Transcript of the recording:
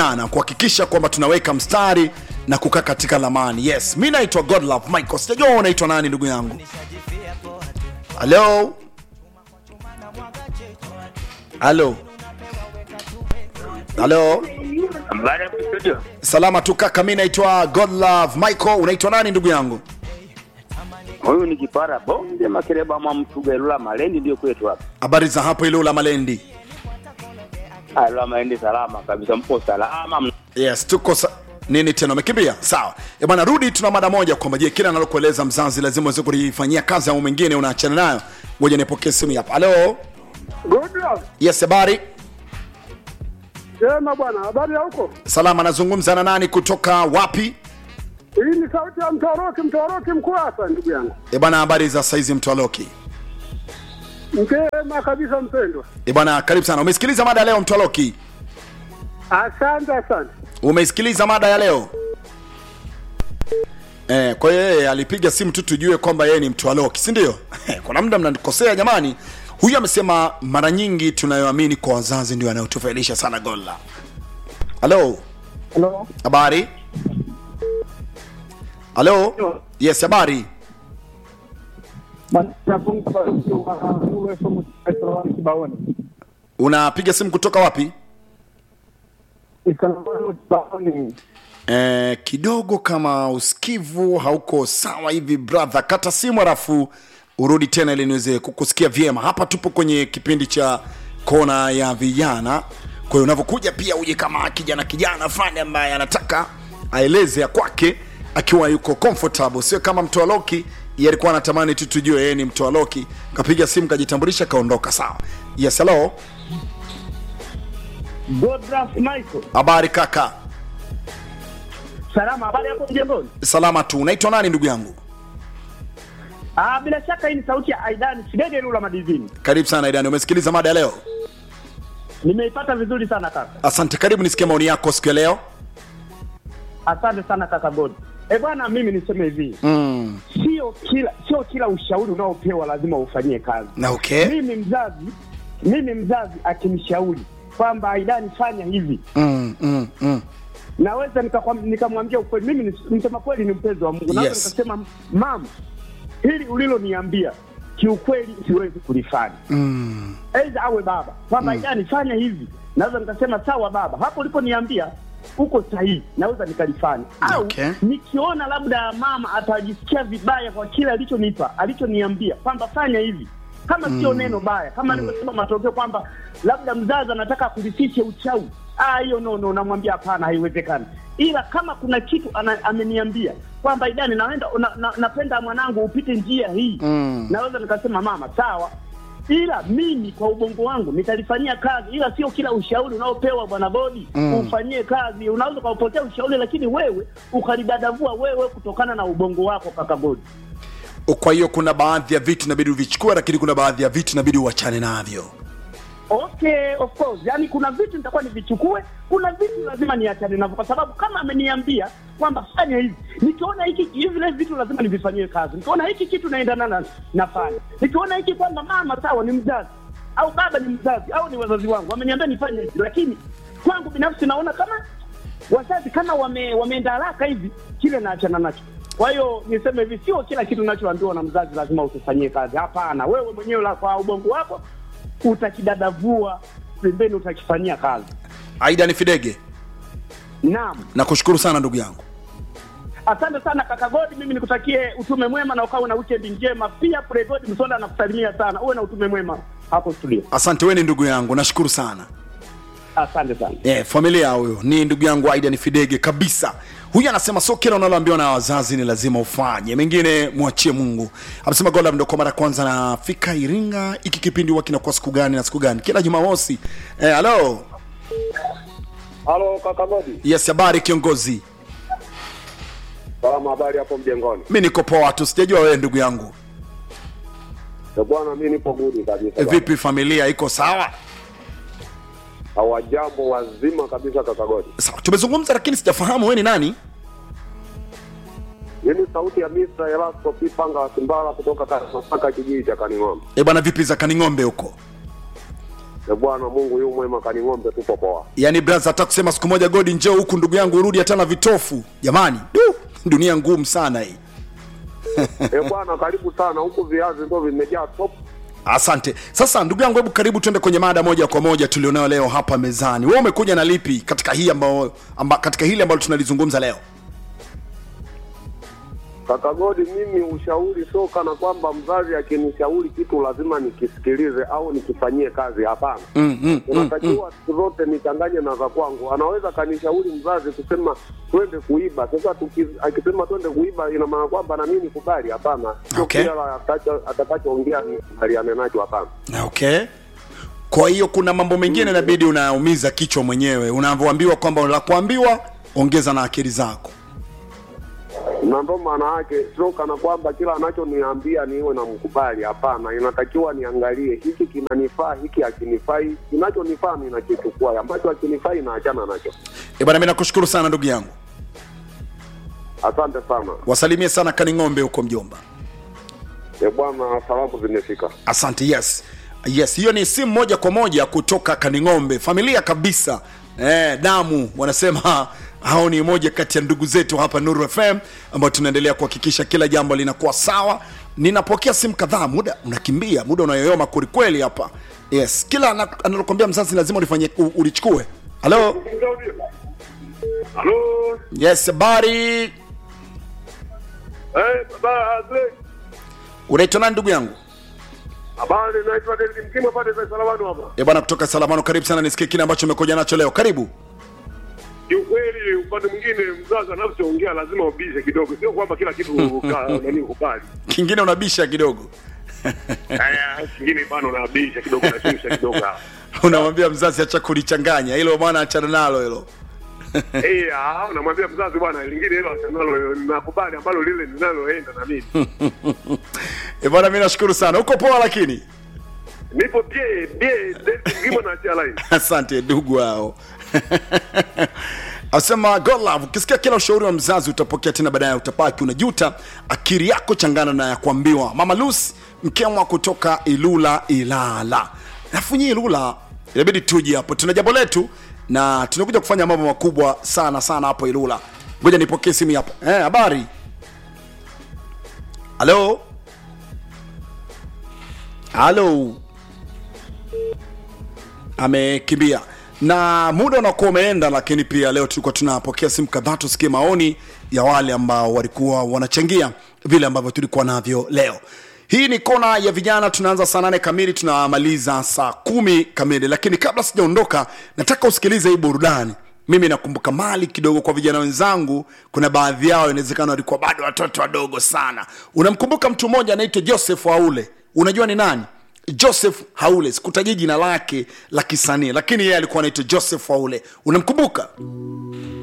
na kuhakikisha kwamba tunaweka mstari na kukaa katika lamani. Yes, mi naitwa Godlove Michael. Sijajua wewe unaitwa nani ndugu yangu. Halo, halo, halo. Habari hapo studio. Salama tu kaka, mi naitwa Godlove Michael. Unaitwa nani ndugu yangu? Huyu ni kipara bonde makereba mwa mtuga Lula Malendi ndio kwetu hapa. Habari za hapo ile la Malendi? Ah, Lula Malendi salama kabisa, mpo salama. Yes, tuko sa nini tena umekimbia? Sawa. Eh bwana, rudi, tuna mada moja kwamba je, kila analokueleza mzazi lazima uweze kulifanyia kazi au mwingine unaachana nayo. Ngoja nipokee simu hapa. Halo. Good luck. Yes, habari? Sema bwana, habari ya huko? Salama, nazungumza na nani kutoka wapi? Hii ni sauti ya Mtoroki, Mtoroki mkuu hapa ndugu yangu. Eh bwana, habari za saizi Mtwaloki? Mkema kabisa mpendwa. Eh bwana, karibu sana. Umesikiliza mada ya leo Mtwaloki? Asante asante. Umeisikiliza mada ya leo? Eh, kwa hiyo yeye alipiga simu tu tujue kwamba yeye ni Mtwaloki, si ndio? Kuna muda mnanikosea jamani. Huyu amesema mara nyingi tunayoamini kwa wazazi ndio yanayotufailisha sana gola. Halo, Hello. habari? Halo? Yes, habari? Unapiga simu kutoka wapi? Eh, kidogo kama usikivu hauko sawa hivi brother, kata simu alafu urudi tena ili niweze kukusikia vyema. Hapa tupo kwenye kipindi cha kona ya vijana, kwa hiyo unavyokuja pia uje kama kijana kijana fulani ambaye anataka aeleze ya kwake akiwa yuko comfortable, sio kama mtoa loki yeye alikuwa anatamani tu tujue yeye ni mtoa loki, kapiga simu kajitambulisha kaondoka. Sawa, yes, hello, Godras Michael. habari kaka? Salama, habari yako mjengoni? Salama tu. Unaitwa nani ndugu yangu? Ah, bila shaka hii ni sauti ya Aidan Sidege Lula Madizini. Karibu sana Idani, umesikiliza mada ya leo? Nimeipata vizuri sana kaka. Asante, karibu nisikie maoni yako siku ya leo. Asante sana kaka God. Eh bwana, mimi niseme hivi. Mm. Sio kila sio kila ushauri unaopewa lazima ufanyie kazi. Na okay. Mimi mzazi, mimi mzazi akinishauri kwamba Aidan fanya hivi, Mm, mm, mm. naweza nikakwam- nikamwambia ukweli. Mimi ni- msema kweli ni mpenzi wa Mungu, naweza Yes. nikasema mama, hili uliloniambia kiukweli siwezi kulifanya. Mm. Aidha awe baba kwamba mm. yani fanya hivi, naweza nikasema sawa baba, hapo uliponiambia uko sahihi, naweza nikalifanya. Au Okay. nikiona labda mama atajisikia vibaya kwa kile alichonipa alichoniambia kwamba fanya hivi, kama sio neno baya, kama alivyosema matokeo kwamba labda mzazi anataka kurithishe uchawi, ah, hiyo no no, namwambia hapana, haiwezekani. Ila kama kuna kitu ana, ameniambia kwamba idani naenda na, na, napenda mwanangu upite njia hii Mm. naweza nikasema mama sawa ila mimi kwa ubongo wangu nitalifanyia kazi ila sio kila ushauri unaopewa bwana bodi Mm. ufanyie kazi unaweza ukaupokea ushauri lakini wewe ukalidadavua wewe kutokana na ubongo wako kaka bodi Kwa hiyo kuna baadhi ya vitu inabidi uvichukue, lakini kuna baadhi ya vitu inabidi uachane navyo. okay of course yani kuna vitu nitakuwa nivichukue kuna vitu lazima niachane navyo kwa sababu kama ameniambia kwamba fanya hivi nikiona hiki hivi vile vitu lazima nivifanyie kazi nikiona hiki kitu naendana na nafanya nikiona hiki kwamba mama sawa ni mzazi au baba ni mzazi au ni wazazi wangu wameniambia nifanye hivi lakini kwangu binafsi naona kama wazazi kama wame, wameenda haraka hivi kile naachana nacho kwa hiyo niseme hivi sio kila kitu unachoambiwa na mzazi lazima ukifanyie kazi hapana wewe mwenyewe la kwa ubongo wako utakidadavua pembeni utakifanyia kazi Aida ni Fidege, naam nakushukuru sana ndugu yangu. asante sana kaka godi mimi nikutakie utume mwema na ukawe na weekend njema pia pregod msonda anakusalimia sana uwe na utume mwema hapo studio Asante, wewe ni ndugu yangu, nashukuru sana. asante sana Eh, familia huyo ni ndugu yangu Aida ni Fidege kabisa. Huyu anasema sio kila unaloambiwa na wazazi ni lazima ufanye, mengine mwachie Mungu. Amesema Gola ndo kwa mara ya kwanza nafika Iringa. Hiki kipindi huwa kinakuwa siku gani na siku gani? Kila Jumamosi. Eh, halo. Halo kaka Godi. Yes, habari kiongozi. Salama, habari hapo mjengoni? Mi niko poa tu, sijajua wewe ndugu yangu. Eh, Bwana mimi nipo gudi kabisa. E, vipi familia iko sawa? Hawajambo wazima kabisa kaka Godi. Sawa, tumezungumza lakini sijafahamu wewe ni nani? Mimi sauti ya Mr. Elasto Pipanga wa Simbala kutoka Masaka kijiji cha Kaning'ombe. E bwana, vipi za Kaning'ombe huko? E bwana Mungu yu mwema, kaning'ombe tupo poa. yaani braza hata kusema siku moja godi njoo huku ndugu yangu urudi hata na vitofu jamani du dunia ngumu sana hii E bwana, karibu sana huku, viazi ndo vimejaa top. asante sasa ndugu yangu hebu karibu tuende kwenye mada moja kwa moja tulionayo leo hapa mezani wewe umekuja na lipi katika hii ambao amba, katika hili ambalo tunalizungumza leo Kaka Godi, mimi ushauri sio kana kwamba mzazi akinishauri kitu lazima nikisikilize au nikifanyie kazi. Hapana, mm, mm, mm, unatakiwa siku zote nichanganye na za kwangu. Anaweza kanishauri mzazi kusema twende kuiba. Sasa tuki, akisema twende kuiba, ina maana kwamba na mimi nikubali? Hapana, sio Okay. kila atakacho- atakachoongea nikubaliane nacho. Hapana. okay kwa hiyo kuna mambo mengine inabidi unaumiza kichwa mwenyewe unavyoambiwa kwamba la kuambiwa ongeza na akili zako na ndo maana yake sio kana kwamba kila anachoniambia niwe na mkubali. Hapana, inatakiwa niangalie hiki kinanifaa, hiki hakinifai. Kinachonifaa ninakichukua, ambacho hakinifai naachana nacho. e bwana mi nakushukuru sana ndugu yangu Asante sana wasalimie sana kaning'ombe huko mjomba e bwana, salamu zimefika. asante yes yes hiyo ni simu moja kwa moja kutoka kaning'ombe familia kabisa eh, damu wanasema hao ni moja kati ya ndugu zetu hapa nuru fm ambao tunaendelea kuhakikisha kila jambo linakuwa sawa ninapokea simu kadhaa muda unakimbia muda unayoyoma kwelikweli hapa yes kila ana- analokwambia mzazi lazima ulifanye u- ulichukue halo Halo, yes habari eh, baba unaitwa nani ndugu yangu habari, naitwa David Mkima pande za Salamano hapa. e bwana kutoka salamano karibu sana nisikie kile ambacho umekuja nacho leo karibu Kiukweli, upande mwingine mzazi anachoongea lazima ubishe kidogo, sio kwamba kila kitu ka- nani ukubali. kingine unabisha kidogo Haya, kingine bana unabisha kidogo, unashusha kidogo hapa. unamwambia mzazi acha kulichanganya hilo bwana achana nalo hilo Eh, ah, unamwambia mzazi bwana, lingine hilo asanalo nakubali ambalo lile linaloenda na mimi. e bwana mi nashukuru sana uko poa lakini Nipo bie bie David Mkima na achia line. asante ndugu hao asema God love ukisikia kila ushauri wa mzazi utapokea tena baadaye utapaki unajuta akili yako changana na ya kuambiwa mama lusi mkemwa kutoka ilula ilala alafu nyii ilula inabidi tuje hapo tuna jambo letu na tunakuja kufanya mambo makubwa sana sana hapo ilula ngoja nipokee simu hapa eh, habari halo halo amekimbia na muda unakuwa umeenda lakini pia leo tulikuwa tunapokea simu kadhaa tusikie maoni ya wale ambao walikuwa wanachangia vile ambavyo tulikuwa navyo leo hii ni kona ya vijana tunaanza saa nane kamili tunamaliza saa kumi kamili lakini kabla sijaondoka nataka usikilize hii burudani mimi nakumbuka mali kidogo kwa vijana wenzangu kuna baadhi yao inawezekana walikuwa bado watoto wadogo sana unamkumbuka mtu mmoja anaitwa joseph aule unajua ni nani joseph haule sikutajia jina lake la kisanii lakini yeye alikuwa anaitwa joseph haule unamkumbuka